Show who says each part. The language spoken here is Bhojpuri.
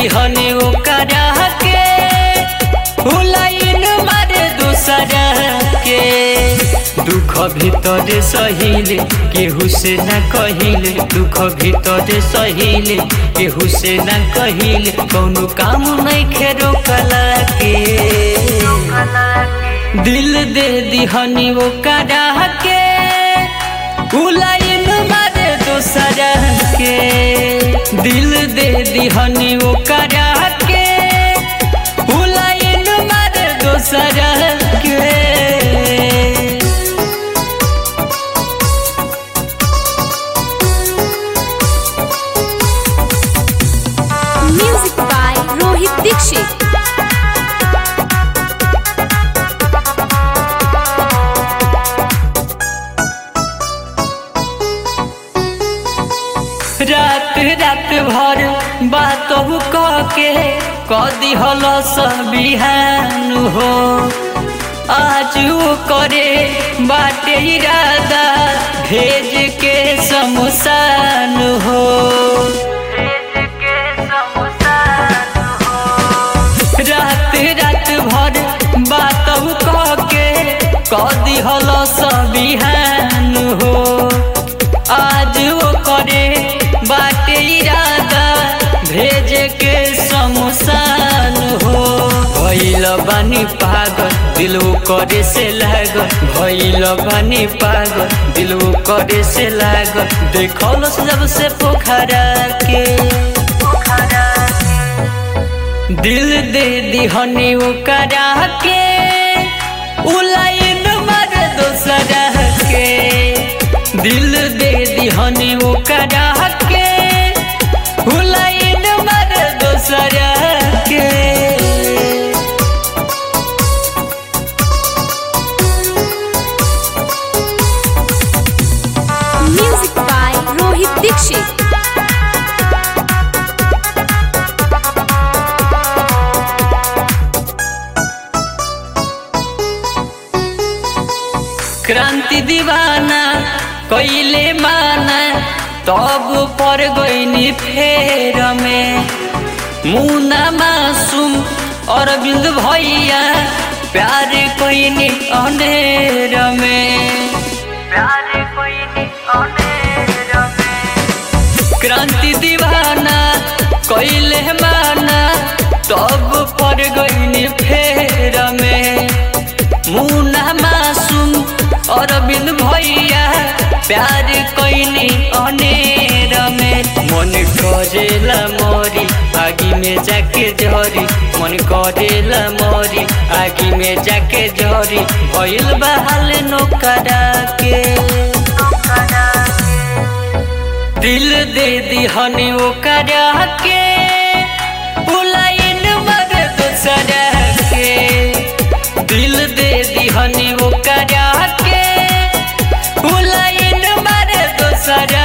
Speaker 1: दिहनी ओकरा के हुलाइन मारे दूसरा के दुख भीतर सहिले केहू से न कहिले दुख भीतर सहिले केहू से न कहिले कौनो काम नहीं खेरो कला के दिल दे दिहनी ओकरा के उलाइन मारे दूसरा के दिल दे दिहनी ओकरा के उलाइन मारे दूसरा के
Speaker 2: Music by Rohit Dixit.
Speaker 1: रात रात भर बात कह के कदी हल बिहान हो आज वो करे बाटे इरादा भेज के शमशान हो रात रात भर बात कह के कदी हल बिहान हो आज वो करे बाटे इरादा भेज के शमशान हो भैल बानी पागल दिल करे से लागल भैल बानी पागल दिल करे से लागल देखल जब से पोखरा के दिल दे दिहनी ओकरा के उलाइन मार दोसरा के दिल दे दिहनी ओकरा के उलाइन मार दोसरा के
Speaker 2: Music by Rohit Dixit.
Speaker 1: क्रांति दीवाना कैले माना तब पर गईनी फेर में मुना मासूम अरविंद भैया प्यार कैनी अनेर में प्यार कैनी अनेर में क्रांति दीवाना कैले माना तब पर गईनी फेर में मुना मासूम अरविंद भैया प्यार कैनी अनेर में मन करेला मोरी आगी में जाके झरी मन करेला मोरी आगी में जाके झरी भइल बहाल नोकरा के दिल दे दिहनी ओकरा के उलाइन मर दूसरा के दिल दे दिहनी ओकरा के उलाइन मर दूसरा